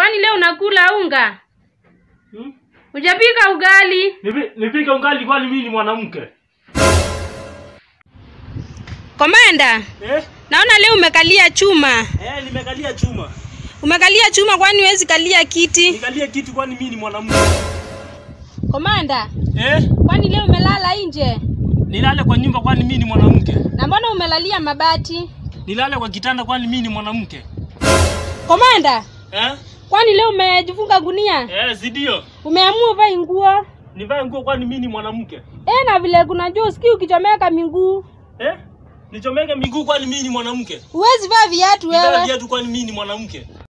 Kwani leo unakula unga? Hmm? Hujapika ugali? Nipi- Nipike ungali kwani mimi ni mwanamke? Komanda, Eh? naona leo umekalia chuma. Eh, nimekalia chuma. Umekalia chuma kwani huwezi kalia kiti? Nikalie kitu kwani mimi ni mwanamke? Komanda, Eh? kwani leo umelala nje? Nilale kwa nyumba kwani mimi ni mwanamke? Na mbona umelalia mabati? Nilale kwa kitanda kwani mimi ni mwanamke? Komanda, Eh? kwani leo umejifunga gunia? Eh, si ndio? Umeamua uvae nguo? Nivae nguo kwani mimi ni mwanamke? Eh, na vile kuna juu sikii ukichomeka miguu. Eh? Nichomeke miguu kwani mimi ni mwanamke? Huwezi vaa viatu Nivae wewe. viatu kwani mimi ni mwanamke?